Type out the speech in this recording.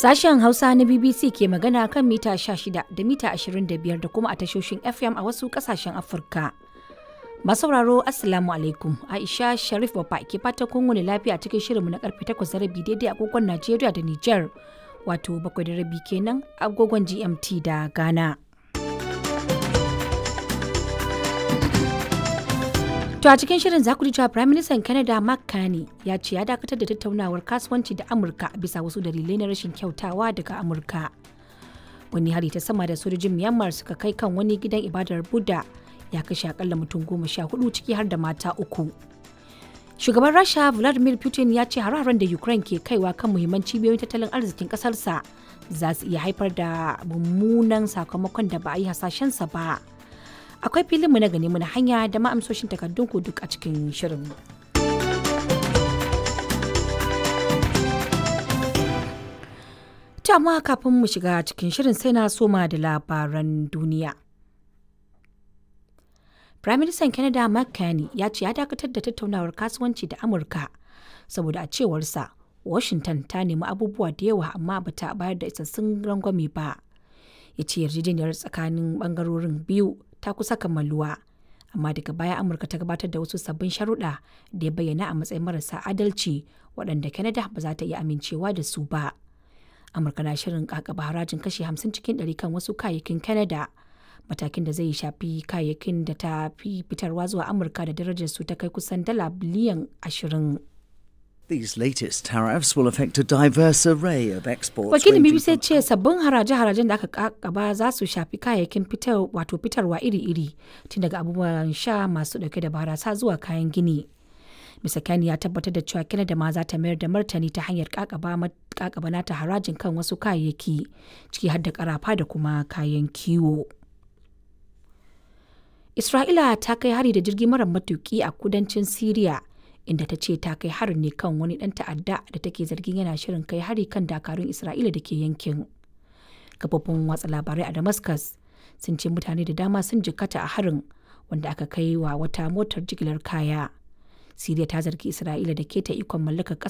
Sashen Hausa na BBC ke magana kan mita 16 da mita 25 da kuma a tashoshin FM a wasu kasashen Afirka. Masauraro Assalamu alaikum Aisha Sharif Baba ke fata kun wani lafiya cikin shirinmu na karfe 8 da rabi daidai agogon Najeriya da Nijar wato bakwai da rabi kenan agogon GMT da Ghana. To a cikin shirin za ku ji cewa Prime Minister Canada Mark Carney ya ce ya dakatar da tattaunawar kasuwanci da Amurka bisa wasu dalilai na rashin kyautawa daga Amurka. Wani hari ta sama da sojojin Myanmar suka kai kan wani gidan ibadar Buddha ya kashe akalla mutum goma sha hudu ciki har da mata uku. Shugaban Rasha Vladimir Putin ya ce hararen da Ukraine ke kaiwa kan muhimman cibiyoyin tattalin arzikin kasarsa za su iya haifar da mummunan sakamakon da ba a yi hasashensa ba. akwai filinmu na gani muna hanya da ma'amsoshin takardun ku duk a cikin shirin. amma kafin mu shiga cikin shirin sai na soma da labaran duniya. Prime Minister Canada Mark Carney ya ce ya dakatar da tattaunawar kasuwanci da Amurka saboda a cewarsa Washington ta nemi abubuwa da yawa amma bata bayar da isassun rangwame ba. Ya ce yarjejeniyar tsakanin bangarorin biyu ta kusa kammaluwa amma daga baya amurka ta gabatar da wasu sabbin sharuɗa da ya bayyana a matsayin marasa adalci waɗanda canada ba za ta iya amincewa da su ba amurka na shirin kakaba harajin kashi 50 cikin 100 kan wasu kayayyakin canada matakin da zai shafi kayayyakin da ta fi fitarwa zuwa amurka da darajar su ta kai kusan dala biliyan 20 These latest tariffs will affect a diverse array of exports. Wakilin ranging BBC from ce sabbin haraje-harajen da aka kakaba za su shafi kayayyakin fitar wato fitarwa iri-iri tun daga abubuwan sha masu dauke da barasa zuwa kayan gini. Mr. Kani ya tabbatar da cewa Canada ma za ta mayar da martani ta hanyar kakaba kakaba nata harajin kan wasu kayayyaki ciki har da karafa da kuma kayan kiwo. Isra'ila ta kai hari da jirgi mara matuki a kudancin Siriya inda ta ce ta kai harin ne kan wani ɗan ta'adda da take zargin yana shirin kai hari kan dakarun Isra'ila da ke yankin. Kafofin watsa labarai a Damascus sun ce mutane da dama sun jikkata a harin wanda aka kai wa wata motar jigilar kaya. Siriya ta zargi Isra'ila da keta ikon mallakar